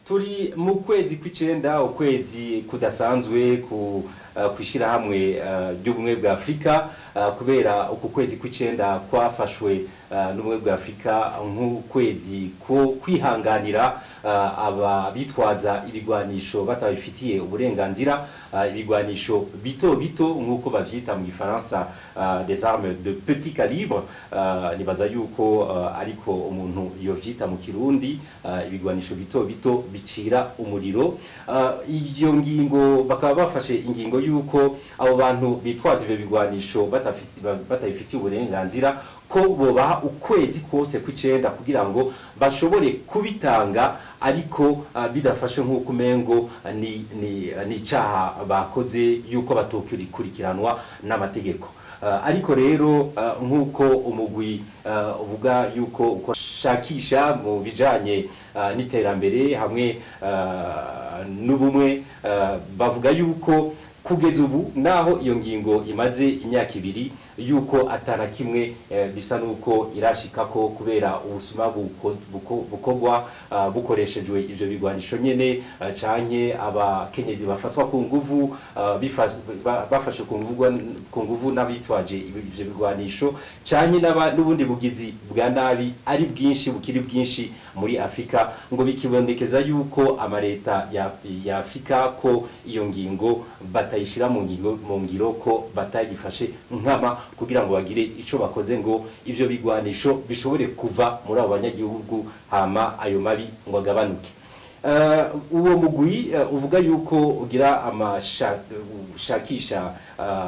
turi mu kwezi kw'icenda ukwezi kudasanzwe ku uh, kwishirahamwe uh, ry'ubumwe bwa Afrika uh, kubera uku kwezi kw'icenda kwafashwe uh, n'ubumwe bwa Afrika nk'ukwezi ko kwihanganira uh, aba bitwaza ibigwanisho batabifitiye uburenganzira uh, ibigwanisho bito bito nk'uko bavyita mu gifaransa uh, des armes de petit calibre uh, nibaza yuko uh, ariko umuntu yovyita mu kirundi uh, ibigwanisho bito bito bicira umuriro uh, iyo ngingo bakaba bafashe ingingo yuko abo bantu bitwaza ivyo bigwanisho batafiti- ba- batabifitiye uburenganzira ko bobaha ukwezi kose kw'icenda kugira ngo bashobore kubitanga ariko uh, bidafashe nk'uko umengo uh, ni, ni, uh, ni icaha bakoze yuko batokurikiranwa n'amategeko Uh, ariko rero uh, nk'uko umugwi uh, uvuga yuko uko shakisha mu bijanye uh, n'iterambere hamwe uh, n'ubumwe uh, bavuga yuko kugeza ubu naho iyo ngingo imaze imyaka ibiri yuko atana kimwe eh, bisa nuko irashikako kubera ubusuma buko- buko- bukorwa ah, bukoreshejwe ivyo bigwanisho nyene ah, canke abakenyezi bafatwa ku nguvu ah, bifa- ba- bafashe ku nguvu ku nguvu n'abitwaje ibi- ivyo bigwanisho canke n'aba- n'ubundi bugizi bwa nabi ari bwinshi bukiri bwinshi muri Afrika ngo bikibonekeza yuko amareta ya, ya Afrika ko iyo ngingo batayishira mu ngingo mu ngiro ko batayifashe nkama kugira ngo bagire ico bakoze ngo ivyo bigwanisho bishobore kuva muri abo banyagihugu hama ayo mabi ngo agabanuke Uh, uwo mugwi uh, uvuga yuko ugira amashakisha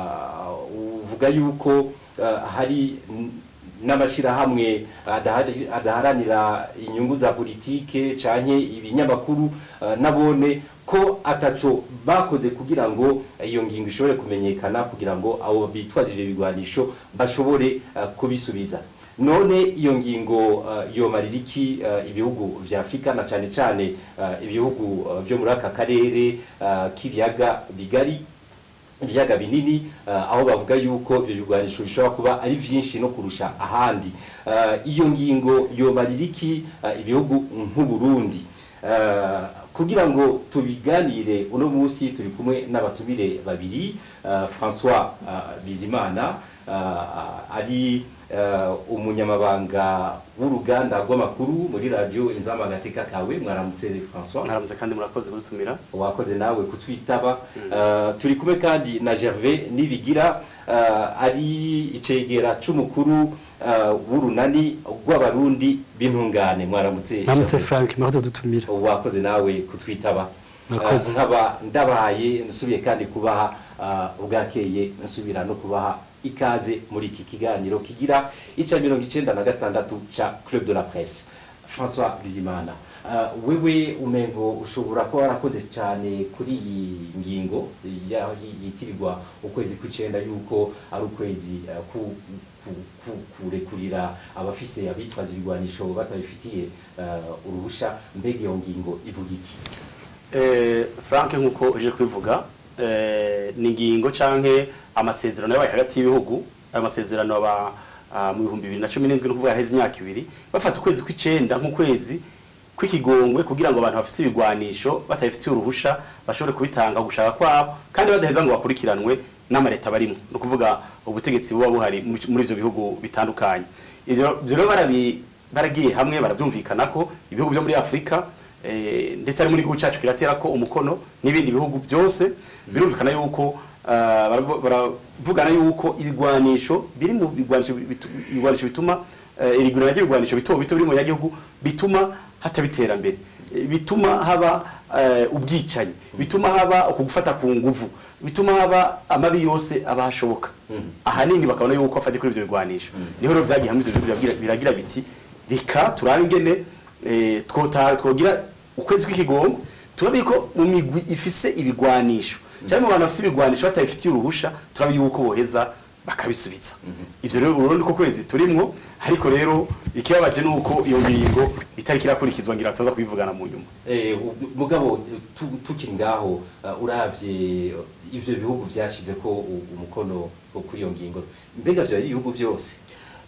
uh, uvuga yuko uh, hari n- n'amashirahamwe adahari- adaharanira inyungu za politike canke ibinyamakuru uh, nabone ko ataco bakoze kugira ngo iyo ngingo ishobore kumenyekana kugira ngo abo bitwaza ivyo bigwanisho bashobore uh, kubisubiza none iyo ngingo uh, yomarira iki uh, ibihugu vya Afrika na cane cane uh, ibihugu uh, vyo muri aka karere uh, k'ibiyaga bigari ibiyaga binini uh, aho bavuga yuko ibyo bigwanisho bishobora kuba ari vyinshi no kurusha ahandi uh, iyo ngingo yomarira iki uh, ibihugu nk'u Burundi uh, kugira ngo tubiganire uno munsi turi kumwe n'abatumire babiri uh, François uh, Bizimana uh, ari uh, umunyamabanga w'uruganda rw'amakuru muri radio Inzama Gateka kawe mwaramutse François mwaramutse kandi murakoze kudutumira wakoze nawe kutwitaba uh, turi kumwe kandi na Gervais Nibigira uh, ari icegera c'umukuru uh, w'urunani rw'abarundi b'intungane mwaramutse Namutse Gervais. Frank mwakoze kudutumira wakoze nawe kutwitaba Murakoze. Uh, nkaba ndabaye nsubiye kandi kubaha uh, ubwakeye nsubira no kubaha ikaze muri iki kiganiro kigira ica mirongo icenda na gatandatu ca Club de la Presse François Bizimana uh, wewe umengo ushobora kuba warakoze cyane kuri iyi ngingo ya- yitirirwa ukwezi kw'icenda yuko ari ukwezi uh, ku ku- ku- kurekurira abafise abitwaza ibigwanisho batabifitiye uh, uruhusha mbega iyo ngingo ivuga iki Eh, frank nk'uko uje kubivuga eh, ni ingingo canke amasezerano yabaye hagati y'ibihugu ayo masezerano aba ah, mu bihumbi bibiri na cumi n'indwi no kuvuga haheze imyaka ibiri bafata ukwezi kw'icenda nk'ukwezi kw'ikigongwe kugira ngo abantu bafite ibigwanisho batabifitiye uruhusha bashobore kubitanga gushaka kwabo kandi badaheza ngo bakurikiranwe n'amareta barimo ni ukuvuga ubutegetsi buba buhari muri muri ivyo bihugu bitandukanye ivyo ivyo rero barabi- baragiye hamwe baravyumvikana ko ibihugu vyo muri afurika eh, ndetse ari muri gihugu cyacu kiratera ko umukono n'ibindi bihugu byose birumvikana yuko ah, baravu- baravugana yuko ibigwanisho biri mu bigwanisho bitu- ibigwanisho bituma eh, irigurana ry'ibigwanisho bito bito biri mu banyagihugu bituma hataba iterambere Eh, bituma haba eh, ubwicanyi bituma haba ukugufata ku nguvu bituma haba amabi yose aba hashoboka ahanini bakabona yuko afatiye kuri ivyo bigwanisho niho rero vyagiye hamwe ivyo bihugu biragira- biragira biti reka turabe ingene eh, twota- twogira ukwezi kw'ikigongo turabe ko mu migwi ifise ibigwanisho cyangwa mu bantu bafise ibigwanisho batabifitiye uruhusha turabe yuko boheza bakabisubiza ivyo rero urundi ko kwezi turimwo ariko rero ikibabaje nuko iyo ngingo itariki irakurikizwa ngira tuza kubivugana mu nyuma Eh, u- mugabo tu- tukiri ngaho uh, uravye ivyo bihugu vyashize ko u- umukono wo kuri iyo ngingo mbega vyo ari ibihugu vyose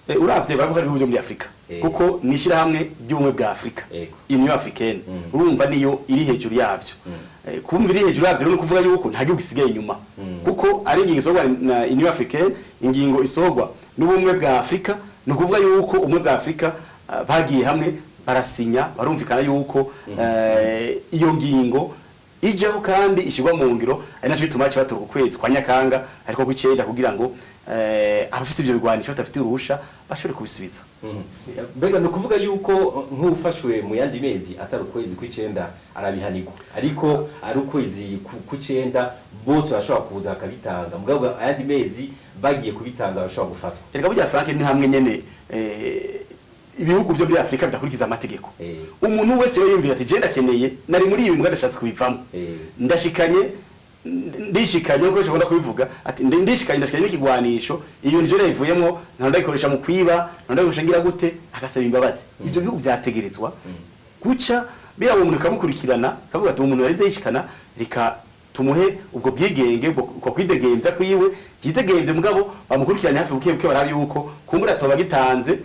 Eh, uravye baravuga ibihugu byo muri Afrika Eh. kuko ni ishyirahamwe ry'ubumwe bwa Afrika Yego. Union Africaine Mm. urumva niyo iri hejuru yavyo Eh, kumva iri hejuru yavyo rero ni ukuvuga yuko nta gihugu gisigaye inyuma Mm. kuko ari ingingo isohorwa na Union Africaine ingingo isohorwa n'ubumwe bwa Afrika ni ukuvuga yuko ubumwe bwa Afrika ah, bagiye hamwe barasinya barumvikana yuko eh, iyo ngingo ijeho kandi ishyirwa mu ngiro ari nacyo gituma baca batora ukwezi kwa nyakanga ariko kw'icenda kugira ngo eh, abafite ivyo bigwanisho badafite uruhusha bashobore kubisubiza Mhm. mbega ni ukuvuga yuko uh, nk'ufashwe mu yandi mezi atari ukwezi kw'icenda arabihanirwa ariko ari ukwezi ku- kw'icenda bose barashobora kuza bakabitanga mugabo ayandi mezi bagiye kubitanga barashobora gufatwa erega burya frank ni hamwe nyene eh, ibihugu vyo muri afurika bidakurikiza amategeko Eh. umuntu wese yo yumvira ati je ndakeneye nari muri ibi mbwa ndashatse kubivamo Eh. ndashikanye n- ndishikanye nkuko nshobora kubivuga ati ndi- ndishikanye ndashikanye n'ikigwanisho iyo njo nayivuyemo nta ndayikoresha mu kwiba nta ndayikoresha ngira gute agasaba imbabazi ivyo bihugu vyategerezwa guca bira umuntu kamukurikirana kavuga ati umuntu yarize yishikana reka tumuhe ubwo bwigenge ubwo ubwo kwidegemvya kwiwe yidegemvye mugabo bamukurikiranye hafi buke buke barabe yuko kumbura atoba gitanze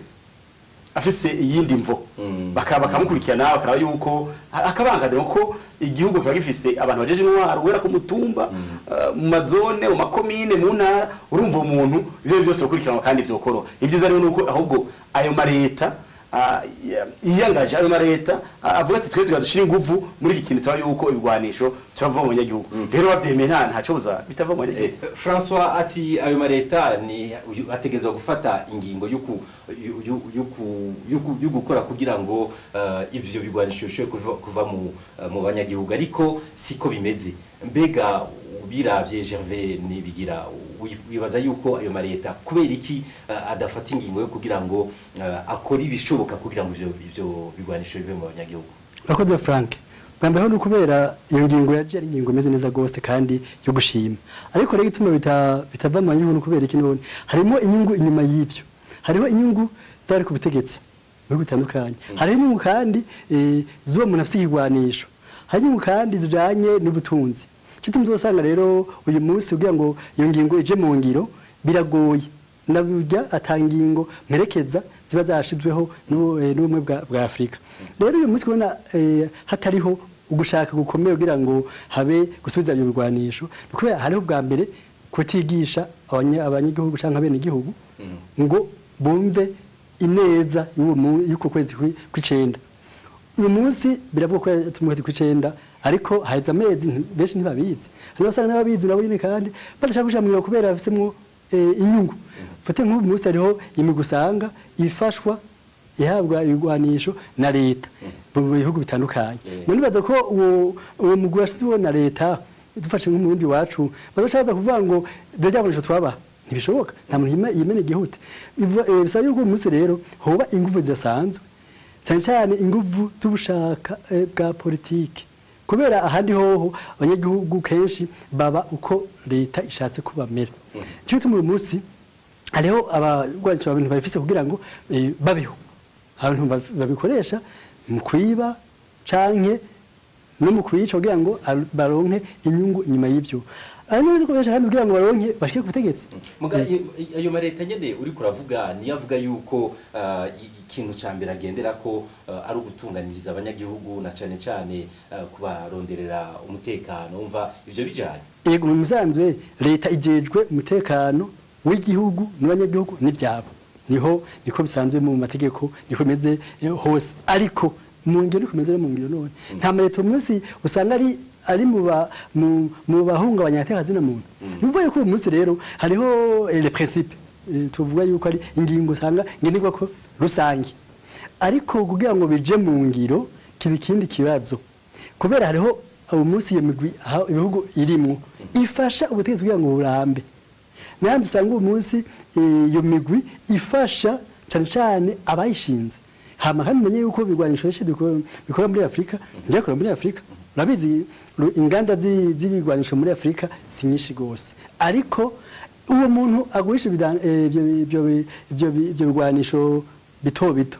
afise iyindi mvo Mm. Baka- bakamukurikirana bakaraba yuko akabangadira kuko igihugu kiba gifise abantu bajeje intwaro guhera ku mutumba eh, mu mazone mu makomine mu ntara urumva umuntu ivyo byose gukurikiranwa kandi vyokoroha ibyiza rero nuko ahubwo ayo mareta ah, ya- yiyangaje ayo mareta ah, avuga ati twe tuga dushira inguvu muri iki kintu tuba yuko ibigwanisho turava mu banyagihugu rero bavyemeye nta ntaco buza bitava mu Eh, banyagihugu François ati ayo mareta ni uyu- ategerezwa gufata ingingo yuku yu- yu- yuku- yuku- yo gukora kugira ngo uh, ivyo bigwanisho bishobore kuva, kuva mu, uh, mu banyagihugu ariko siko bimeze mbega biravye Gervais nibigira wi- wibaza yuko ayo mareta kubera iki uh, adafata ingingo yo kugira ngo uh, akore ibishoboka kugira ngo ivyo ivyo bigwanisho bive mu banyagihugu urakoze frank bwa mbere ho ni ukubera iyo ngingo yaje ari ingingo imeze neza rwose kandi yo gushima ariko rero igituma bita- bitava mu banyagihugu ni ukubera iki none harimo inyungu inyuma y'ivyo hariho inyungu zari ku butegetsi mu bihugu bitandukanye hariho inyungu kandi eh, z'uwo muntu afite ikigwanisho hari inyungu kandi zijanye n'ubutunzi kituma uzosanga rero uyu munsi kugira ngo iyo ngingo ije mu ngiro biragoye nabujya atanga ingingo mperekeza ziba zashizweho n'u- eh, n'ubumwe bwa bwa afurika rero uyu munsi kubona eh, hatariho ugushaka gukomeye kugira ngo habe gusubiza ibyo birwanisho ni kubera hariho bwa mbere kutigisha abanya- abanyagihugu cyangwa abenegihugu ngo bumve ineza y'uwo mu- y'uko kwezi kwi- kw'icenda uyu munsi biravuga ko yatuma kwezi kw'icenda ariko haheze amezi nti- benshi ntibabizi hari abasanga n'ababizi nabo nyine kandi badashaka kuja mwira kubera bafisemwo eh, inyungu fate nk'ubu munsi hariho imigwi usanga ifashwa ihabwa ibigwanisho na leta mu bihugu bitandukanye Yeah. none nibaza ko uwo uwo mugwi washyizweho na leta dufashe nk'umurundi wacu bazacaza kuvuga ngo dore byakoresho twabaha ntibishoboka nta muntu yime- yimena igihute Biva- eh, bisaba yuko uyu munsi rero hoba ingufu zidasanzwe cyane cyane ingufu z'ubushaka eh, bwa politiki kubera ahandi hoho abanyagihugu kenshi baba uko leta ishatse ko bamera cyo gituma uyu munsi hariho abarwanisha abantu babifise kugira ngo eh, babeho abantu babi- babikoresha mu kwiba canke no mu kuyica kugira ngo ar- baronke inyungu inyuma y'ivyo ari no gukoresha kandi kugira ngo baronke bashike ku butegetsi Muga Eh, iyo- ayo mareta nyene uri kuravuga niyo avuga yuko ah, i- ikintu ca mbere agendera ko ah, ari ugutunganiriza abanyagihugu na cane cane ah, kubaronderera umutekano umva ivyo bijanye yego mu musanzwe leta ijejwe umutekano w'igihugu n'abanyagihugu n'ibyabo niho niko bisanzwe mu mategeko niko bimeze eh, hose ariko mu ngiro niko bimeze no mu ngiro none nta mareta uyu munsi usanga ari ari mu ba mu mu bahungabanya agateka muntu ni ukuvuga yuko uyu munsi rero hariho eh, le principe eh, tuvuga yuko ari ingingo usanga ngenderwa ko rusange ariko kugira ngo bije mu ngiro kiba ikindi kibazo kubera hariho ubu munsi iyo migwi aho ibihugu irimwo ifasha ubutegetsi kugira ngo burambe n'ahandi usanga ubu munsi eh, iyo migwi ifasha cyane cyane abayishinze hama kandi umenye yuko ibigwanisho benshi dukora- bikora muri afurika byakorewe muri afurika urabizi ru- inganda zi- z'ibigwanisho muri afurika si nyinshi rwose ariko uwo muntu agurisha ibidan- eh, ibyo ibyo ibyo ibyo bigwanisho bito bito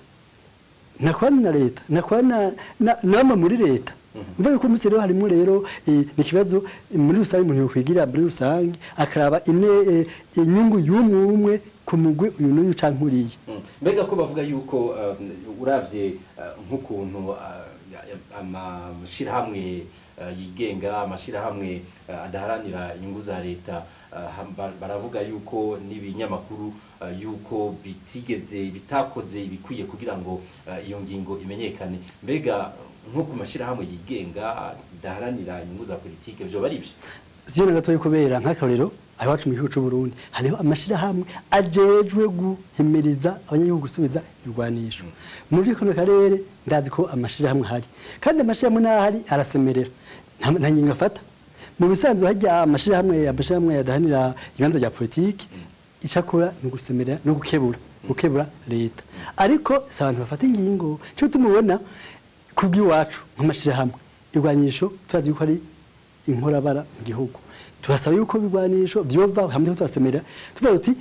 nakorana na leta nakorana na nama muri leta mvuga yuko umunsi rero harimo rero eh, ni ikibazo eh, muri rusange umuntu yokwigira muri rusange akaraba ine eh, inyungu y'umwe umwe ku mugwi uyu n'uyu canke uriya Mm. mbega ko bavuga yuko uh, uravye uh, nk'ukuntu uh, amashirahamwe uh, yigenga amashirahamwe uh, adaharanira inyungu za leta uh, ham- ba- baravuga yuko n'ibinyamakuru uh, yuko bitigeze bitakoze ibikwiye kugira ngo uh, iyo ngingo imenyekane mbega nko ku mashirahamwe yigenga adaharanira inyungu za politike vyo bari vyo siyo na gatoya kubera nk'akarorero aho iwacu mu gihugu cy'u Burundi hariho amashirahamwe ajejwe guhimiriza abanyagihugu gusubiza ibigwanisho muri kano karere ndazi ko amashirahamwe ahari kandi amashirahamwe n'ahari arasemerera nta nta ngingo afata mu bisanzwe hajya amashirahamwe amashirahamwe yadahanira ibibanza bya politiki icakora ni ugusemerera no gukebura gukebura leta ariko si abantu bafata ingingo cyo tumubona kubw'iwacu nk'amashirahamwe irwanyisho turazi yuko ari inkorabara mu gihugu turasaba yuko ibigwanisho byova hamwe turasemerera tuvuga tuti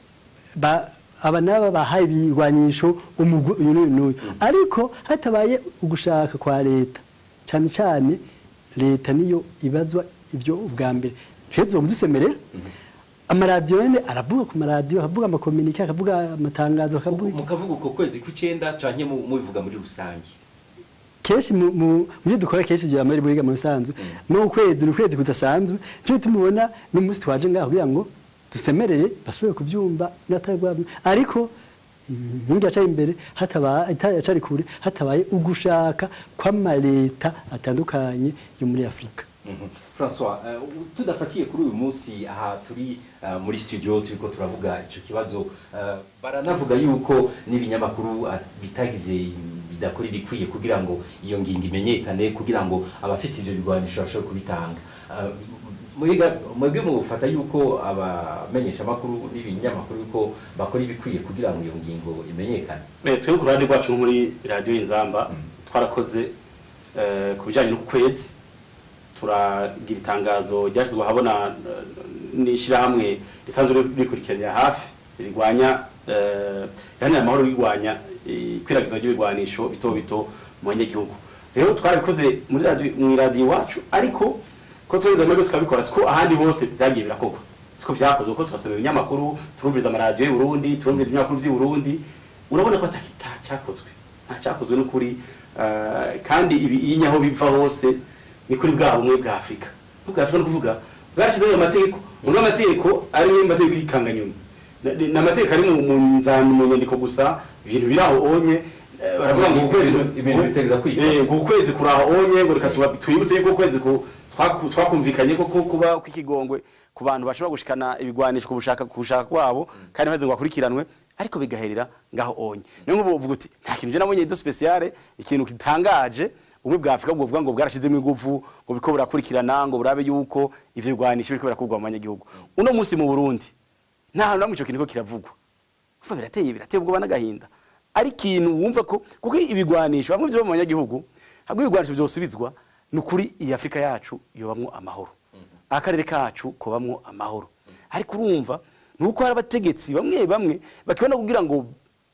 ba- aba n'aba bahaye ibigwanisho umugwi uyu n'uyu n'uyu ariko hatabaye ugushaka kwa leta cyane cyane leta niyo ibazwa ibyo ubwa mbere twe tuba dusemerera amaradiyo nyine aravuga ku maradiyo akavuga amakominike akavuga amatangazo akavuga mukavuga uko kwezi kw'icenda canke mu- mubivuga muri rusange kenshi mu mu- mu byo dukora kenshi bya muri buriga mu bisanzwe no ukwezi ni ukwezi kudasanzwe cyo tumubona n'umunsi twaje ngaho kugira ngo dusemerere basubire kubyumva n'atabwa ariko nkingi yacaye imbere hatabaye yacari kure hatabaye ugushaka kw'amaleta atandukanye yo muri Afrika Mhm. François uh, tudafatiye kuri uyu munsi aha turi uh, muri studio turiko turavuga ico kibazo uh, baranavuga yuko n'ibinyamakuru uh, bitagize bidakora ibikwiye kugira ngo iyo ngingo imenyekane kugira ngo abafise ivyo bigwanisho bashobore kubitanga Uh, mwiga mwebwe mufata yuko abamenyesha makuru n'ibinyamakuru yuko bakora ibikwiye kugira ngo iyo ngingo imenyekane Eh, twebwe ku ruhande rwacu nko muri radiyo y'inzamba twarakoze eh, ku bijyanye n'uku kwezi turagira itangazo ryashyizwe ahabona eh, n'ishyirahamwe risanzwe rikurikiranira hafi rirwanya eh, riharanira amahoro rirwanya eh, ikwirakwizwa ry'ibigwanisho bito bito mu banyagihugu rero twarabikoze muri radiyo mu iradiyo iwacu ariko ko twageze amahirwe tukabikora siko ahandi hose byagiye birakorwa siko vyakozwe kuko tugasoma ibinyamakuru turumviriza amaradiyo y'u Burundi turumviriza ibinyamakuru vy'i Burundi urabona ko ataki ta- cyakozwe nta cyakozwe n'ukuri eh, kandi ibi iyo aho biva hose ni kuri bwa bumwe bwa Afurika bwa Afurika ni ukuvuga bwarashyizeho ayo mategeko muri ayo mategeko ari yo mategeko y'ikanga nyuma ni amategeko ari mu mu nzani mu nyandiko gusa ibintu biri aho onye eh, baravuga ngo ukwezi Ibintu bitegeza kwigwa. Eh, ngo ukwezi kuri aho onye ngo reka tuba- twibutse yuko ukwezi ku- twaku- twakumvikanye ko ko kuba kw'ikigongwe ku bantu bashobora gushikana ibigwanisho ku bushaka ku bushaka kwabo kandi maze ngo bakurikiranwe ariko bigaherera ngaho onye niyo nk'ubu uvuga uti nta kintu je nabonye do speciale ikintu gitangaje ubumwe bwa Afrika bwo buvuga ngo bwarashizemo ingufu ngo biko burakurikirana ngo burabe yuko ivyo bigwanisho biriko birakurwa mu banyagihugu uno munsi mu Burundi nta hantu namwe ico kintu ko kiravugwa kuva birateye birateye ubwoba n'agahinda ari ikintu wumva ko kuko ibigwanisho bamwe byo mu banyagihugu habwo ibigwanisho byosubizwa ni ukuri iyi Afrika yacu yobamwo amahoro akarere kacu kobamwo amahoro ariko urumva ni uko hari abategetsi bamwe bamwe bakibona kugira ngo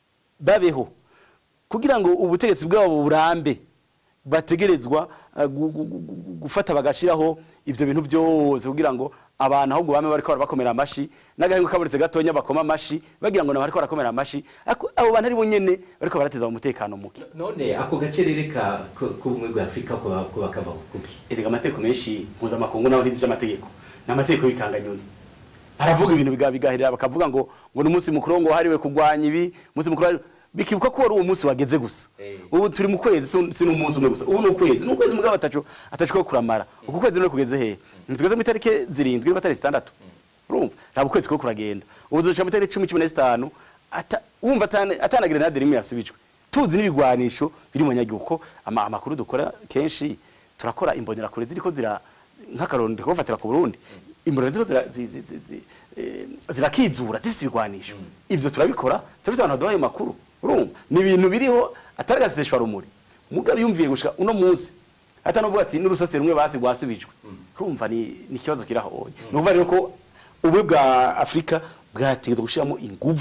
babeho kugira ngo ubutegetsi bwabo burambe bategerezwa uh, gu- gu- gu- gu- gufata bagashiraho ivyo bintu byose kugira ngo abantu ahubwo bame bariko barabakomera amashi n'agahengo kabonetse gatonya bakoma amashi bagira ngo nabo bariko barakomera amashi ariko abo bantu ari bo nyene bariko barateza umutekano muke none ako gacerere ka ko- k'ubumwe bwa afurika ko ba- ko bakava kuki erega amategeko menshi mpuzamakungu naho ntizi vy'amategeko ni amategeko y'ibikanganyoni baravuga ibintu biga- bigaherera bakavuga ngo ngo ni umunsi mukuru ngo wahariwe kurwanya ibi umunsi mukuru wahariwe- bikibuka ko wari uwo munsi wageze gusa Eh. ubu turi mu kwezi si- si n'umunsi umwe gusa ubu ni ukwezi ni ukwezi mugabo atacu atacu ko kuramara uku kwezi none kugeze hehe ntitugeze mu itariki zirindwi niba atari zitandatu urumva ntabwo ukwezi ko kuragenda ubu tuzoca mu itariki cumi cumi na zitanu ata- wumva atana- atana grenade rimwe yasubijwe tuzi n'ibigwanisho biri mu banyagihugu ko ama- amakuru dukora kenshi turakora imbonerakure ziriko zira nk'akarorero ndiko bafatira ku Burundi imbonera ziriko zira- zi- zi- zi- zi- eh, zirakizura zifite ibigwanisho ivyo turabikora turabise abantu baduhaye makuru urumva ni ibintu biriho atari agaseseshwa rumuri mugabe yumviye gushika uno munsi atanovuga ati n'urusase rumwe basi rwasubijwe urumva ni ni ikibazo kiraho ni ukuvuga rero ko ubumwe bwa afurika bwategetswe gushyiramo inguvu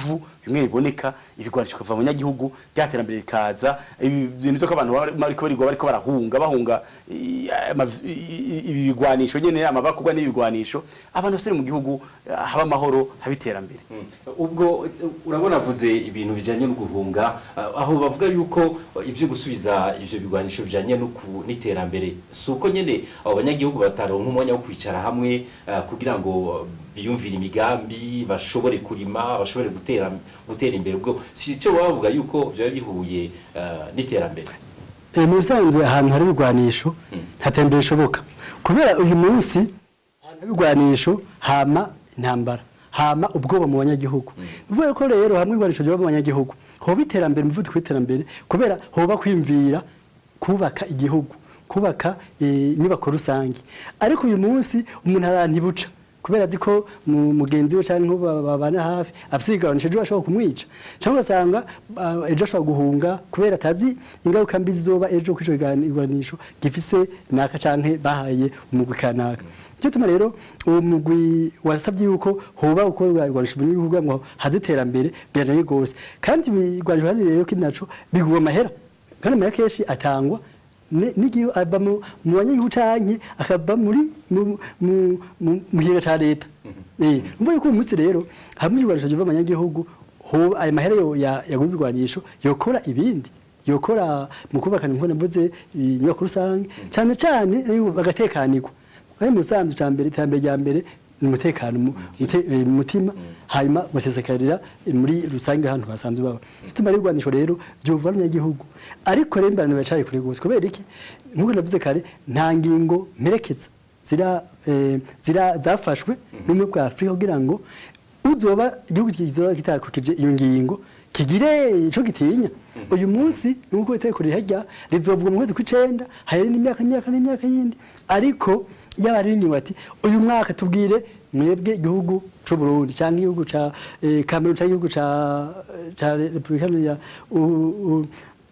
bimwe biboneka ibigwanisho bikava mu banyagihugu ryaterambere rikaza ibi bintu byo ko abantu bari- bariko barigwa bariko barahunga bahunga i- ama- i- i- ibi bigwanisho nyene amabakugwa n'ibigwanisho abantu bose mu gihugu eh, haba amahoro haba iterambere ubwo uh, urabona avuze ibintu bijyanye no guhunga uh, aho bavuga yuko uh, ibyo gusubiza ivyo bigwanisho bijyanye no ku- n'iterambere si uko nyine abo banyagihugu bataronka umwanya wo kwicara hamwe uh, kugira ngo uh, biyumvire imigambi bashobore kurima bashobore gutera gutera imbere ubwo si icyo baba bavuga yuko byaba bihuye uh, n'iterambere Eh, mu bisanzwe ahantu hari ibigwanisho nta terambere rishoboka kubera uyu munsi ahantu hari ibigwanisho hama intambara hama ubwoba mu banyagihugu bivuga ko rero hamwe ibigwanisho byoba mu banyagihugu hoba iterambere umuvuduko w'iterambere kubera hoba kwimvira kubaka igihugu kubaka eh, inyubako rusange ariko uyu munsi umuntu arantibuca kubera azi ko mu- mugenzi we cyangwa ba- babana hafi afite igabanisha ejo ashobora kumwica cyangwa ugasanga ah, ejo ashobora guhunga kubera atazi ingaruka mbi zizoba ejo kuri icyo kiganisho gifise naka cyangwa bahaye umugwi kanaka nicyo tuma rero uwo mugwi wasabye yuko hoba uko igwanisho mu gihugu ngo haze iterambere birajanye rwose kandi igwanisho kandi rero kindi naco bigura amahera kandi amahera kenshi atangwa ne- n'igihe ava mu mu banyagihugu canke akava muri mu- mu- mu- mu kigega ca leta Eh, mvuga yuko uyu munsi rero hamwe ibigwanisho biva mu banyagihugu ho- ayo mahera yo- ya- yagura ibigwanisho yokora ibindi yokora mu kubakana nk'uko navuze inyubako rusange cane cane eh, bagatekanirwa ari mu sanzu ca mbere iterambere rya mbere ni umutekano mu mute- eh, mu mutima hanyuma ugasesekarira eh, muri rusange ahantu basanzwe baba gituma rero igwanisho rero byuva abanyagihugu ariko rero mbana bacari kure gose kubera iki nk'uko navuze kare nta ngingo mperekeza zira eh, zira zafashwe n'ubumwe bwa Afurika kugira ngo uzoba igihugu kizoba kitakurikije iyo ngingo kigire ico gitinya uyu munsi nuko itegeko rihajya rizovuga mu kwezi kw'icenda hari n'imyaka n'imyaka n'imyaka yindi ariko yaba ari inyuma ati uyu mwaka tubwire mwebwe igihugu c'u Burundi canke igihugu ca eh, Cameroon canke igihugu ca ca Republika ya u- u-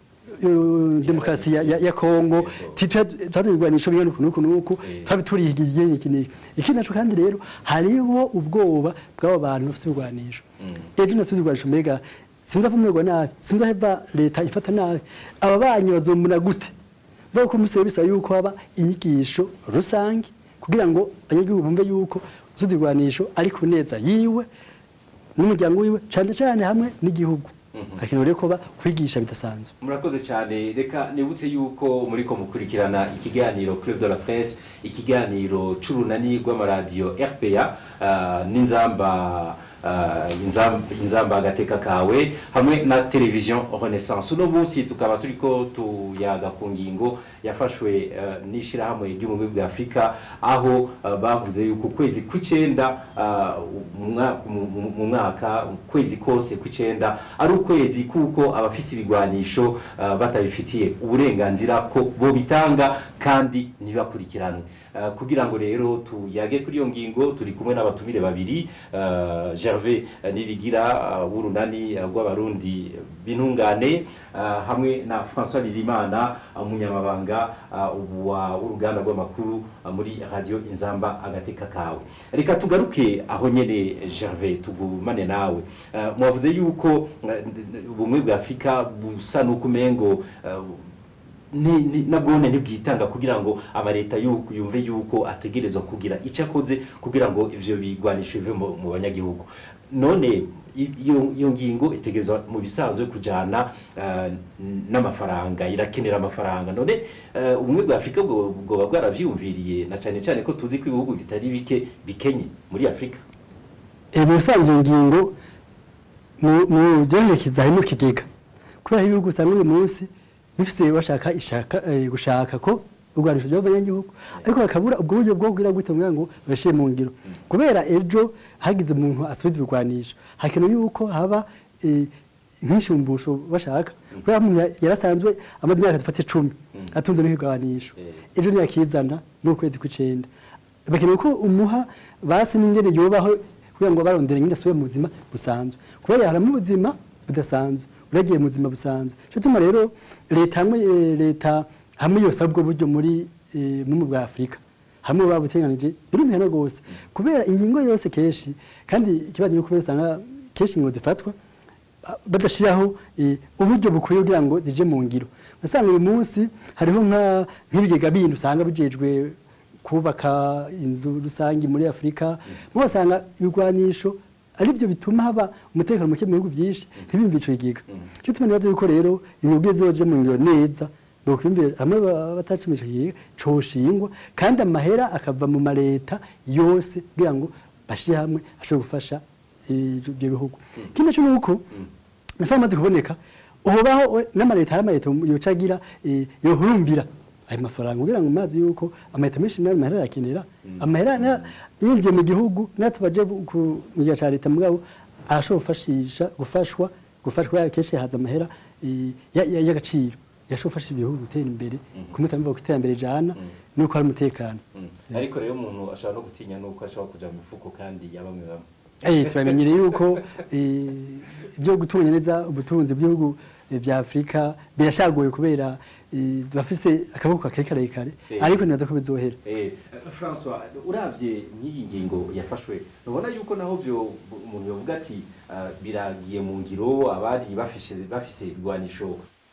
u- demokarasi ya, ya, ya Kongo twaturigwanisho bingana uku nuku nuku Eh. twabi turihigiye iki niki iki naco kandi rero hariho ubwoba bw'abo bantu bafite ibigwanisho ejo nasubiza ibigwanisho mbega sinzi avumirwa nabi sinzi aheva leta ifata nabi aba banyi bazombona gute vuga ko umusebe bisaba yuko haba inyigisho rusange kugira ngo abanyagihugu bumve yuko usubiza ibigwanisho ari ku neza yiwe n'umuryango wiwe cane cane hamwe n'igihugu akeneye rero kuba kwigisha bidasanzwe murakoze cyane reka nibutse yuko muriko mukurikirana ikiganiro Club de la Presse ikiganiro c'urunani rw'amaradiyo RPA ah, n'inzamba ah, inzamba inzamba agateka kawe hamwe na television Renaissance uno munsi tukaba turiko tuyaga ku ngingo yafashwe ah, n'ishirahamwe ry'ubumwe bwa Afurika aho ah, bavuze yuko ukwezi kw'icenda ah, mu mwa- mu- mu- mu mwaka ukwezi kose kw'icenda ari ukwezi kuko abafise ibigwanisho ah, batabifitiye uburenganzira ko bo bitanga kandi ntibakurikiranwe Ah, kugira ngo rero tuyage kuri iyo ngingo turi kumwe n'abatumire babiri ah, Gervais ah, Nibigira ah, w'urunani ah, rw'abarundi b'intungane ah, hamwe na François Bizimana ah, umunyamabanga ah, wa- w'uruganda rw'amakuru ah, muri radio Inzamba agateka kawe reka tugaruke aho nyene Gervais tugumane nawe Ah, mwavuze yuko ah, ubumwe bwa Afurika busa n'uko umengo ah, ni- ni- nabwone ntibwitanga kugira ngo amaleta yuko yumve yuko ategerezwa kugira icyo akoze kugira ngo ivyo bigwanisho bive mu mu banyagihugu none i- iyo iyo ngingo itegerezwa mu bisanzwe kujana eh, n'amafaranga irakenera amafaranga none eh, ubumwe bwa afurika bwo- bwoba bwaravyumviriye na cyane cyane ko tuzi ko ibihugu bitari bike bikenye muri afurika Eh, mu bisanzwe iyo ngingo mu- mu byoherekeza harimo ikigega kubera ibihugu usanga uyu munsi bifise bashaka ishaka eh, gushaka ko urwanisho ry'abanyagihugu ariko bakabura ubwo buryo bwo kugira gute kugira ngo babishyire mu ngiro kubera ejo hagize umuntu asubiza ibigwanisho hakenewe yuko haba eh, nk'ishumbusho bashaka kubera umuntu ya- yarasanzwe amaze imyaka dufate icumi atunze n'ibigwanisho Eh. ejo ntiyakizana n'ukwezi kw'icenda bakeneye ko umuha basi n'ingene yobaho kugira ngo barondere nyine asubire mu buzima busanzwe kubera yaharamo ubuzima budasanzwe uragiye mu buzima busanzwe cyo tuma rero leta hamwe eh, leta hamwe yose ubwo buryo muri eh, mu bwa Afurika hamwe babuteganije birumvikana rwose kubera ingingo yose kenshi kandi ikibazo ni kubera usanga kenshi ingingo zifatwa badashiraho eh, uburyo bukwiye kugira ngo zije mu ngiro usanga uyu munsi hariho nka nk'ibigega bindi usanga bijejwe kubaka inzu rusange muri Afurika mu basanga ibigwanisho ari byo bituma haba umutekano muke mu bihugu byinshi ntibimve ico kigega cyo tuma nibaza yuko rero imibwe zoje mu ngiro neza bokwimvira hamwe batacima ico kigega coshingwa kandi amahera akava mu mareta yose kugira ngo bashire hamwe ashobore gufasha eh, ibyo bihugu ikindi cyo nuko amafaranga amaze kuboneka uhobaho n'amareta hari amareta yocagira eh, yohurumbira ayo mafaranga kugira ngo mazi yuko amareta menshi nayo mahera arakenera amahera na- yinjiye mu gihugu natubaje ku mu gihe ca leta mugabo arashobora gufashisha gufashwa gufashwa kenshi haza amahera eh, ya- ya- y'agaciro yashobora gufasha ibihugu gutera imbere kumutamva ku iterambere jana nuko hari umutekano Mm. ariko rero umuntu ashobora no gutinya nuko ashobora kuja mu mifuko kandi ya bamwe bamwe Eh, turamenyereye yuko eh, ibyo gutunganya neza ubutunzi bw'ibihugu eh, vya Afurika birashagoye kubera eh, bafise akaboko kakari karekare Eh. ariko nibaza ko bizohera Eh, François uravye nk'iyi ngingo yafashwe ubona yuko naho byo umuntu yovuga ati ah, biragiye mu ngiro abari bafise bafise ibigwanisho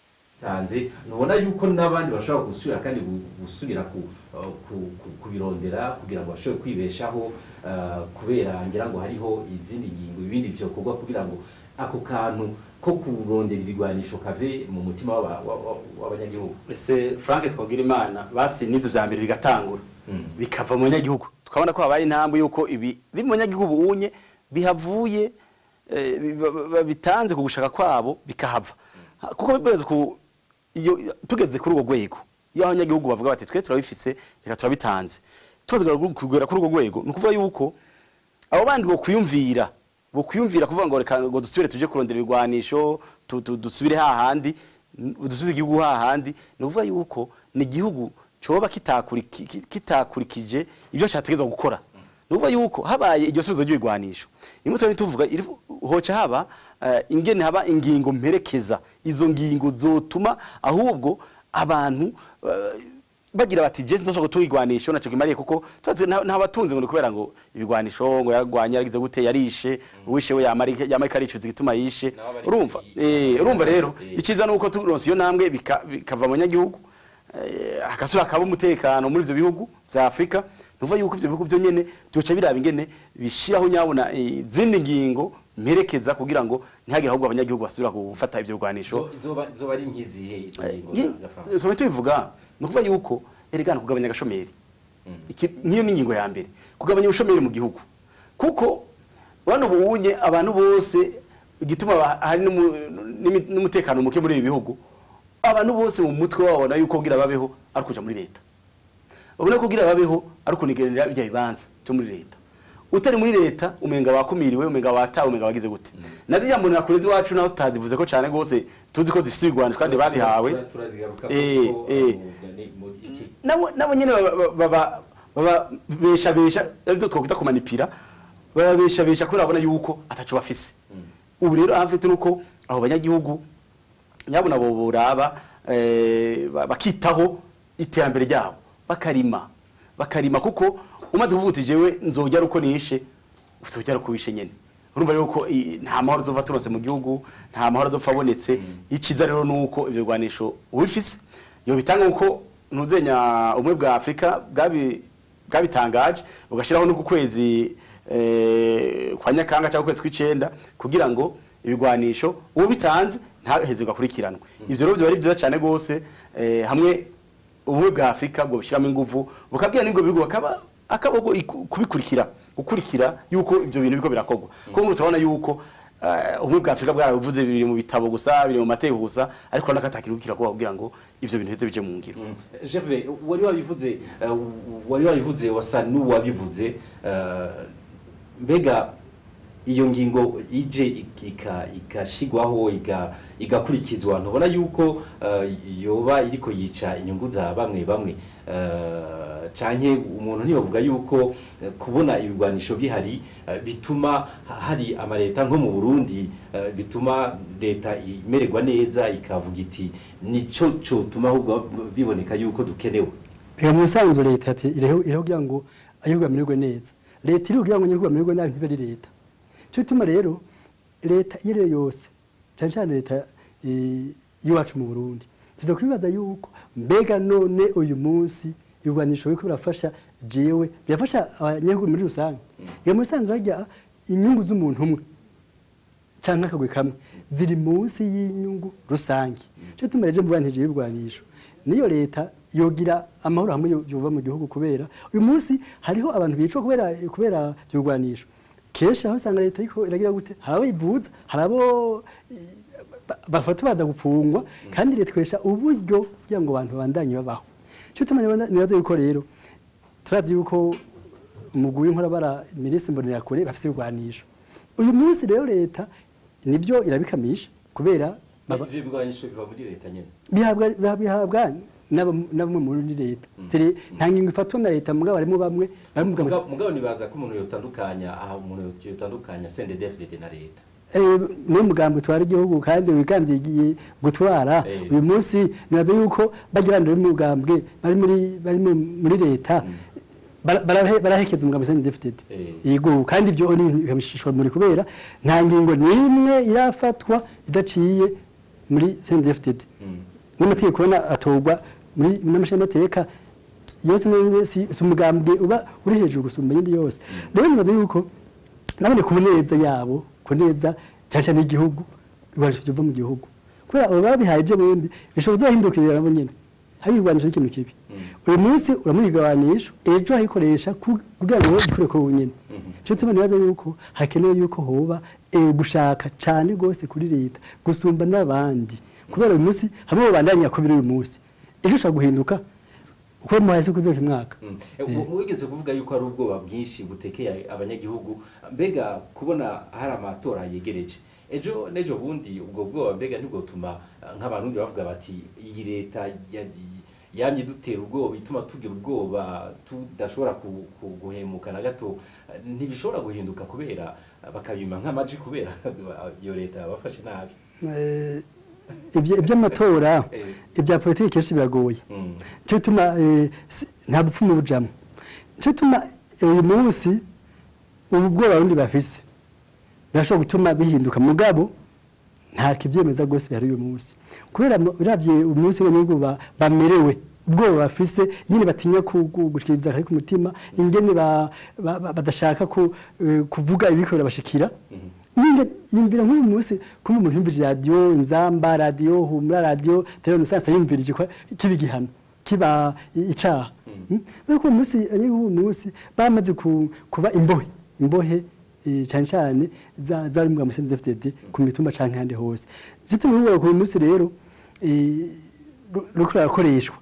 tanze nubona yuko n'abandi bashobora gusubira kandi gu- gusubira ku, uh, ku- ku- kubirondera kugira ngo bashobore kwibeshaho uh, kubera ngira ngo hariho izindi ngingo ibindi vyokorwa kugira ngo ako kantu ko kurondera ibigwanisho kave mu mutima w'aba- wa- wa- w'abanyagihugu ese frank twagira imana basi n'ibyo bya mbere bigatangura Mm. bikava mu banyagihugu tukabona ko habaye intambwe y'uko ibi biri mu banyagihugu unye bihavuye eh, bi- ba- ba- bitanze ku gushaka kwabo bikahava Ha- kuko bibaze ku iyo tugeze kuri urwo rwego iyo abanyagihugu bavuga bati twe turabifise reka turabitanze tumaze kugera kuri urwo rwego ni ukuvuga yuko abo bandi bo kwiyumvira bo kwiyumvira kuvuga ngo reka ngo dusubire tuje kurondera ibigwanisho tu- tu- dusubire hahandi n- dusubize igihugu hahandi ni ukuvuga yuko ni igihugu coba kitakuriki- ki- kitakurikije ibyo cyategerezwa gukora ni ukuvuga yuko habaye iryo subizo ry'ibigwanisho rimwe tuba tuvuga iri- hoca haba eh, ingene haba ingingo mperekeza izo ngingo zotuma ahubwo abantu eh, bagira bati je sinzoshobora gutunga igwanisho naco kimariye kuko tuzi nta nta batunzi ngo ni kubera ngo ibigwanisho ngo yaragwanye yaragize gute yarishe uwishe we yamarika yamarika aricuza igituma yishe Nabo bari urumva kuri- eh urumva rero Eh. ikiza nuko turonse iyo ntambwe bika- bikava mu banyagihugu eh, hakasubira hakaba umutekano muri ivyo bihugu vya Afrika nuva yuko ivyo bihugu byo nyene byoca biraba ingene bishiraho nyabona izindi ngingo mperekeza kugira ngo ntihagire ahubwo abanyagihugu basubira gufata ivyo bigwanisho Zo- zoba zoba ari nk'izihe izo ngingo za- za France? twaba tubivuga ni ukuvuga yuko eregana kugabanya agashomeri Iki- nk'iyo ni ingingo ya mbere kugabanya ubushomeri mu gihugu kuko bano bunye abantu bose igituma ba- hari n'umu- n'imi- n'umutekano muke muri ibi bihugu abantu bose mu mutwe babona yuko kugira babeho ari kuja muri leta ubona ko kugira babeho ari kunigenera bijya bibanza byo muri leta utari muri leta umenga wakumiriwe umenga watawe umenga wagize gute nazi jambo nakurezi wacu naho tutazivuze ko cyane gose tuzi ko zifite ibigwanisho kandi babihawe Tura- turazigaruka Eh, kuko eh. uh, ni- mu- iki- nabo nabo nyene baba- baba baba besha besha aribyo twakwita kumanipira baba besha besha kubera babona yuko ataco bafise ubu rero ahafite nuko abo banyagihugu nyabona bo boraba eh, ba- bakitaho iterambere ryabo bakarima bakarima kuko umaze kuvuga uti jewe nzojya uko nishe uzojya uko wishe nyene urumva rero ko i- nta mahoro azova turonse mu gihugu nta mahoro azopfa abonetse iciza rero nuko ivyo bigwanisho ubifise yo bitanga uko ntuzenya ubumwe bwa Afrika bwabi bwabitangaje bugashyiraho no ku kwezi eh, kwa nyakanga cyangwa ukwezi kw'icenda kugira ngo ibigwanisho uwo bitanze ntaheze gakurikiranwe ivyo rero biba ari byiza cyane gose eh, hamwe ubumwe bwa Afrika bwo bushyiramo ingufu bukabwira n'ibwo bihugu bakaba akaboko iku- kubikurikira gukurikira yuko ivyo bintu biko birakorwa kuko nk'ubu turabona yuko eh, ubumwe bwa Afrika bwarabivuze biri mu bitabo gusa biri mu mategeko gusa ariko n'akatakintu kirakora kugira ngo ivyo bintu bize bije mu ngiro Gervais wari wabivuze uh, wari wabivuze wasa n'uwabivuze uh, mbega iyo ngingo ije ik- ika- igashigwaho iga- igakurikizwa ntubona yuko uh, yoba iriko yica inyungu za bamwe bamwe uh, canke umuntu ntibavuga yuko uh, kubona ibigwanisho bihari uh, bituma ha- hari amaleta nko mu Burundi uh, bituma leta imererwa neza ikavuga iti nico cotuma ahubwo biboneka yuko dukenewe reka mu bisanzwe leta ati iriho iriho kugira ngo ayihugu amererwe neza leta iriho kugira ngo ayihugu amererwe nabi ntibe ari leta cyo gituma rero leta iyo ari yo yose cyane cyane leta eh, y'iwacu mu burundi tuza kwibaza yuko mbega none uyu munsi ibigwanisho biriko birafasha jewe birafasha abanyagihugu muri rusange iyo muri rusange harya inyungu z'umuntu umwe canke akagwi kamwe ziri munsi y'inyungu rusange cyo tumareje mvuga ntije ibigwanisho niyo leta yogira amahoro hamwe yo- yova mu gihugu kubera uyu munsi hariho abantu bicwa kubera kubera ibyo bigwanisho kenshi aho usanga leta ariko iragira gute hari abo ivuza hari abo eh, ba- bafata baza gupfungwa kandi leta ikoresha uburyo kugira ngo abantu babandanye babaho cyo tumenya nibaza yuko rero turazi yuko umugwi w'inkorabara minisitiri mbonerakure bafite ibigwanisho uyu munsi rero leta nibyo irabikamisha kubera baba- ivyo bigwanisho biva muri leta nyene bihabwa bihabwa- bihabwa n'aba- na bamwe muri leta Siri- nta ngingo ifatwa na leta mugabo harimo bamwe bari mu bwa- Mugabo- mugabo nibaza ko umuntu yotandukanya aha umuntu yotandukanya CNDD-FDD na leta Eh, niwo mugambi utwara igihugu kandi wiganze igiye gutwara Eh. uyu munsi nibaza yuko bagira ngo mugambwe bari muri bari mu- muri leta bara- barahe- barahekeza umugambi seni defitedi Eh. yego kandi ibyo ni bikabishishwa muri kubera nta ngingo n'imwe irafatwa idaciye muri seni defitedi Mm. n'amategeko ubona atorwa muri n'amashinyamateka yose ni- si si umugambwe uba uri hejuru gusumba iyindi yose rero nibaza yuko nabone ku neza yabo ku neza cyane cyane igihugu ibikoresho biva mu gihugu kubera abo babihaye ibyo bundi bishobora kuzahindukirira nabo nyine hari ibigwanisho n'ikintu kibi uyu munsi uramuha igabanyisho ejo ayikoresha ku- kugira ngo ikore ko wenyine cyo tuma nibaza yuko hakenewe yuko hoba eh, gushaka cyane rwose kuri leta gusumba n'abandi kubera uyu munsi hamwe babandanya kubira uyu munsi ejo ushobora guhinduka uko muhaye se kuzoka umwaka Mm. Eh, mu- Wigeze kuvuga yuko hari ubwoba bwinshi butekeye abanyagihugu mbega kubona hari amatora yegereje ejo n'ejo bundi ubwo bwoba mbega ntibwotuma eh, nk'abarundi bavuga bati iyi leta ya- yamye dutera ubwoba ituma tugira ubwoba tudashobora ku- ku- guhemuka na gato eh, ntibishobora guhinduka kubera eh, bakabima nk'amaji kubera iyo leta yabafashe nabi Eh, ibyo- iby'amatora Eh. ibya politiki kenshi biragoye Mm. cyo gituma eh, si- nta bupfumu bujamo cyo gituma uyu munsi ubu bwoba abarundi bafise birashobora gutuma bihinduka mugabo nta kibyemeza rwose bihari uyu munsi kubera mu- uravye umunsi abanyagihugu ba- bamerewe ubwoba bafise nyine batinya ku- ku- gushikiriza akari ku mutima ingene ba- ba- ba- badashaka ku- eh, kuvuga ibiko birabashikira nyine yumvira nk'uyu munsi kuba umuntu yumvira radiyo inzamba radiyo humura radiyo televiziyo musansa yumvirije ko kiba igihano kiba icaha Mm. ariko uyu munsi abanyagihugu uyu munsi bamaze ku- kuba imbohe imbohe eh, cyane cyane za- zari mu musenyi FDD ku mitumba canke ahandi hose ndetse n'ubu ku munsi rero eh, ru- ruriko rurakoreshwa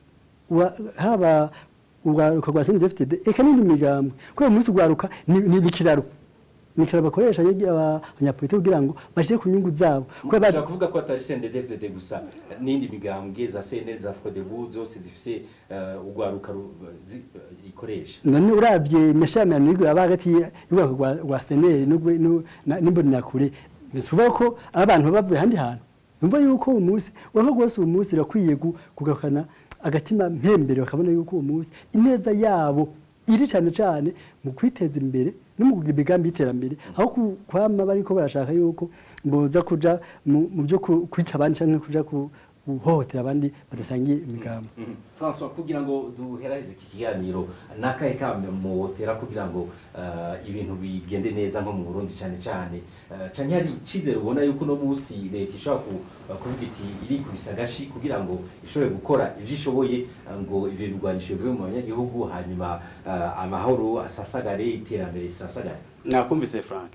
Wa- haba urwaruka rwa seni defitede eka n'indi migambwe kubera uyu munsi urwaruka ni ni ikiraro ni ikiraro bakoresha yegi aba- abanyapolitiki kugira ngo bashyire ku nyungu zabo kubera bazi ushobora kuvuga ko atari CNDD-FDD gusa n'indi migambwe za CNL za FRODEBU zose zifise eh, urwaruka ru- zi- eh, ikoresha none uravye imishamirano y'igura aba hagati y'urwego rwa rwa seneri n'imbonenakure bisuba ko abantu baba bavuye ahandi hantu numva yuko uwo munsi urabona rwose uwo munsi irakwiye gu- kugarukana agatima mpembere bakabona yuko uwo munsi ineza yabo iri cyane cyane mu kwiteza imbere no mu kugira imigambi y'iterambere aho ku- kwama bariko barashaka yuko boza kuja mu mu byo ku- kwica abandi cyangwa kuja ku- guhohotera abandi badasangiye imigambi Mhm. François kugira ngo duheraheze iki kiganiro nakahe kame muwotera kugira ngo eh, ibintu bigende neza nko mu Burundi cyane cyane Eh, canke hari icizere ubona yuko no munsi leta ishobora ku- eh, kuvuga iti irikubisa agashi kugira ngo ishobore gukora ivyo ishoboye eh, ngo ivyo bigwanisho bivuye mu banyagihugu hanyuma eh, amahoro asasagare iterambere risasagare nakumvise frank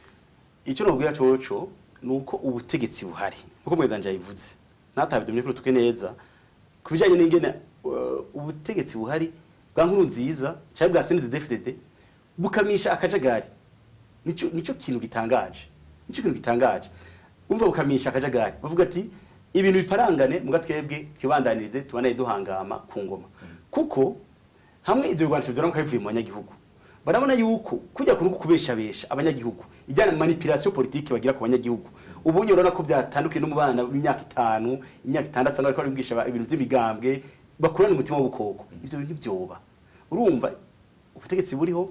icyo nubwira coco ni uko ubutegetsi buhari nkuko mwezanje yabivuze ntatabidumye kuri tuke neza ku bijyanye n'ingene uh, ubutegetsi buhari bwa nkuru nziza cyangwa bwa senede defitede bukamisha akajagari nicyo nicyo kintu gitangaje nicyo kintu gitangaje umva bukamisha akajagari bavuga ati ibintu biparangane muga twebwe twibandanirize tubanaye duhangama ku ngoma kuko hamwe ibyo bigwanisho byaramuka bivuye mu banyagihugu barabona yuko kujya kunuko kubeshabesha abanyagihugu ijyana manipulation politique bagira ku banyagihugu ubu urabona ko byatandukiye no mu bana b'imyaka itanu imyaka itandatu cyangwa ariko bigisha ibintu by'imigambwe bakurana umutima w'ubukoko ivyo bintu byoba urumva ubutegetsi buriho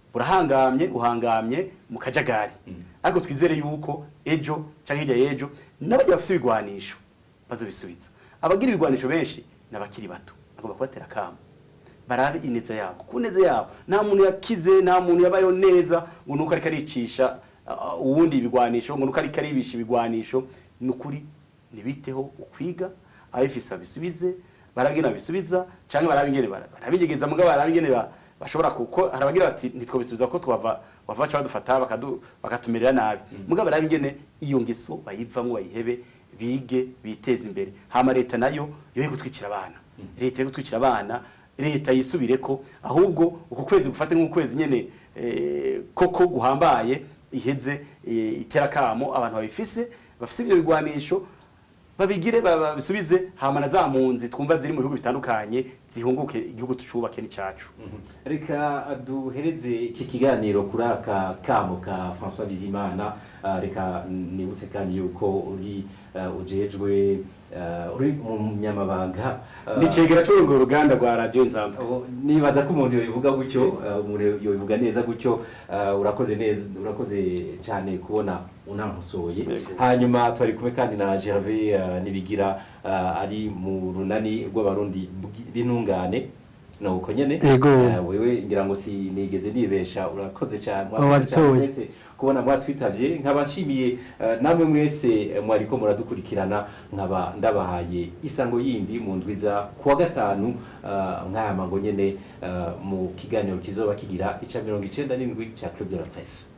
burahangamye uhangamye mu kajagari ariko twizere yuko ejo cyangwa hirya y'ejo n'abajya bafite ibigwanisho bazobisubiza abagira ibigwanisho benshi ni abakiri bato agomba kubatera akamo barabe ineza yabo ku neza yabo nta muntu yakize nta muntu yabayeho neza ngo nuko ariko aricisha uh, uwundi ibigwanisho ngo nuko ariko aribisha ibigwanisho ni ukuri ntibiteho ukwiga abifise babisubize barabe ingene babisubiza cyangwa barabe ingene bara- barabigegeza mugabo barabe ingene ba- bashobora kuko hari abagira bati ntitwobisubiza ko twava bava baca badufata bakadu- bakatumerera nabi mugabo barabe ingene iyo ngeso bayivamwo bayihebe bige biteze imbere hama leta nayo yoye gutwikira abana leta yo gutwikira abana leta yisubireko ahubwo uku kwezi gufate nk'ukwezi nyene eh, koko guhambaye iheze eh, iterakamo abantu babifise bafise ibyo bigwanisho babigire ba- babisubize hama na za mpunzi twumva ziri mu bihugu bitandukanye zihunguke igihugu tucubake n'icacu reka duhereze iki kiganiro kuri aka kamo ka François Bizimana Ah, reka nibutse kandi yuko uri ah, ujejwe ah, uri umunyamabanga ah, nicegera c'urwo ruganda rwa radio inzamba Oh, nibaza ko umuntu yobivuga gutyo uh, umuntu yobivuga neza gutyo uh, urakoze neza urakoze cyane kubona unankosoye Yego. hanyuma twari kumwe kandi na Gervais uh, nibigira uh, ari mu runani rw'abarundi bw'i- b'intungane no uko nyene Yego. Uh, wewe ngira ngo sinigeze nibesha urakoze cyane Oh, mwakoze cyane wabitoye. mwese kubona mwatwitavye nkaba nshimiye uh, namwe mwese eh, mwariko muradukurikirana nkaba ndabahaye isango yindi mu ndwiza kuwa gatanu uh, nk'aya mango nyene uh, mu kiganiro kizoba kigira ica mirongo icenda n'indwi ca Club de la Presse